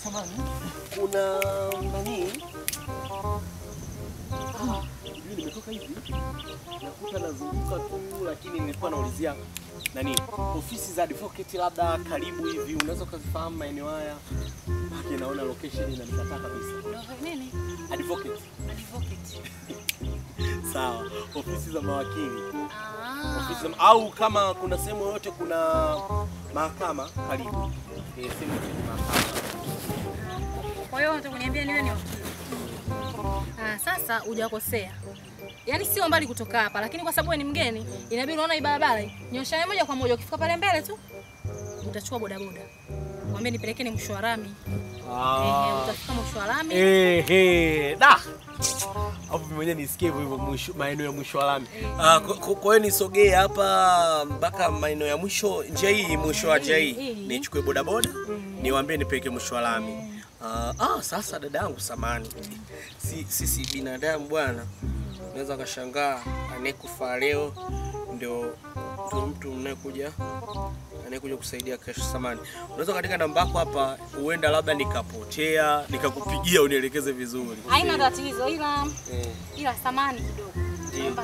samani. Kuna nani? Ah, sijui nimetoka hivi. Nakuta nazunguka tu lakini nilikuwa naulizia nani? Ofisi za advocate labda karibu hivi unaweza ukazifahamu maeneo haya? Baki naona location inanikataa kabisa. Ndio nini? Advocate. Advocate. Sawa. Ofisi za mawakili. Ah. Ofisi za, au kama kuna sehemu yoyote kuna mahakama karibu. Eh, sehemu yoyote kuna mahakama. Kwa hiyo unataka kuniambia niwe ni wakili? Ah, sasa hujakosea. Yaani sio mbali kutoka hapa, lakini kwa sababu wewe ni mgeni, inabidi unaona hii barabara hii. Nyosha moja kwa moja ukifika pale mbele tu utachukua bodaboda. Mwambie nipelekeni mwisho wa lami. Ehe, utafika mwisho wa lami. Ehe, da. Hapo mimi mwenyewe nisikie hivyo hivyo mwisho maeneo ya mwisho wa lami. Ah, kwa- kwa kwa hiyo nisogee hapa mpaka maeneo ya mwisho njia hii mwisho wa njia hii. Hii. Nichukue bodaboda, niwaambie nipeleke mwisho wa lami. Ah, ah, sasa dada yangu samani. Si sisi binadamu bwana. Unaweza kashangaa anayekufa leo ndio ndio mtu mnayekuja anayekuja kusaidia kesho. Samani, unaweza katika namba yako hapa, huenda labda nikapotea, nikakupigia unielekeze vizuri. Haina tatizo ila Eh, ila samani kidogo. Ndiyo. Naomba-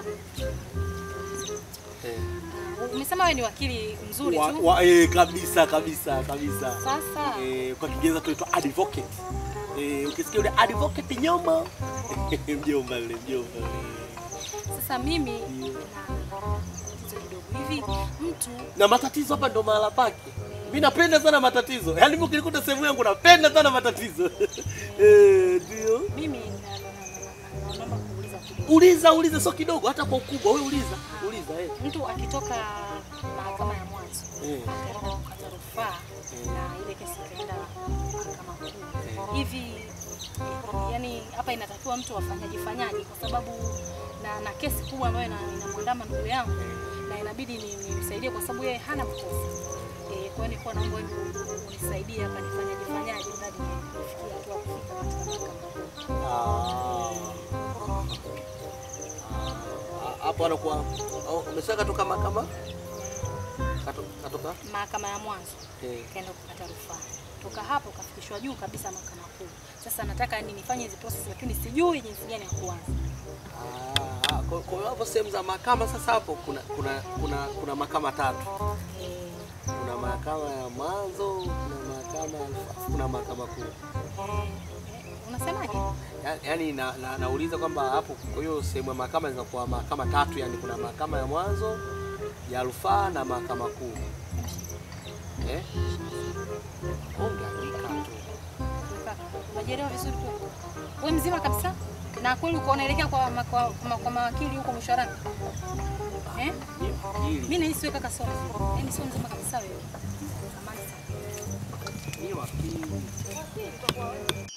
eh. Ah, Umesema wewe ni wakili mzuri Wa, tu. wa, eh, kabisa kabisa kabisa. Sasa Eh, kwa Kiingereza tunaitwa advocate. Eh, ukisikia yule advocate nyoma mjomba yule mjomba yule. sasa mimi Ndiyo. na tatizo kidogo hivi mtu na matatizo hapa ndo mahala pake. Mimi napenda sana matatizo, yaani mimi ukinikuta sehemu yangu napenda sana matatizo eh, ndio. mimi na- na- na- na- na- naomba kuuliza kidogo. Uliza uliza, sio kidogo, hata kwa ukubwa. Wewe uliza uliza, eh. Mtu akitoka mahakama ya mwanzo Eh. akaenda kukata rufaa na ile kesi ikaenda mahakama kuu hivi, yani hapa inatakiwa mtu afanyaje fanyaje, kwa sababu na, na kesi kubwa ambayo ina- inamwandama ndugu yangu na inabidi ni- nimsaidie kwa sababu yeye hana makosa. Eh, kwa hiyo nilikuwa naomba wewe unisaidie hapa nifanyaje fanyaje hadi nifikie hatua ya kufika katika mahakama kuu. Ah. Ah, hapo anakuwa au umesha katoka mahakama Kato- katoka Mahakama ya mwanzo eh. kaenda kukata rufaa. Toka hapo kafikishwa juu kabisa mahakama kuu. Sasa nataka yani nifanye hizi process lakini sijui jinsi gani ya kuanza. Ah, kwa kwa hiyo hapo sehemu za mahakama sasa, hapo kuna kuna kuna kuna mahakama tatu. Eh, Kuna mahakama ya mwanzo, kuna mahakama ya rufaa, kuna mahakama kuu. eh, eh, unasemaje? Ya- Yaani na, na, nauliza kwamba hapo, kwa hiyo sehemu ya mahakama zinakuwa mahakama tatu, yani kuna mahakama ya mwanzo, ya rufaa na mahakama kuu. Eh? Ungeandika tu. Kaka, Unajielewa vizuri kweli? Wewe mzima kabisa? Na kweli uko unaelekea kwa, ma- kwa, kwa, kwa mawakili huko mshwarani? Eh? Ni wakili. Mimi nahisi wewe kaka sio mzima. Yaani sio mzima kabisa wewe. Samahani sana. Ni wakili.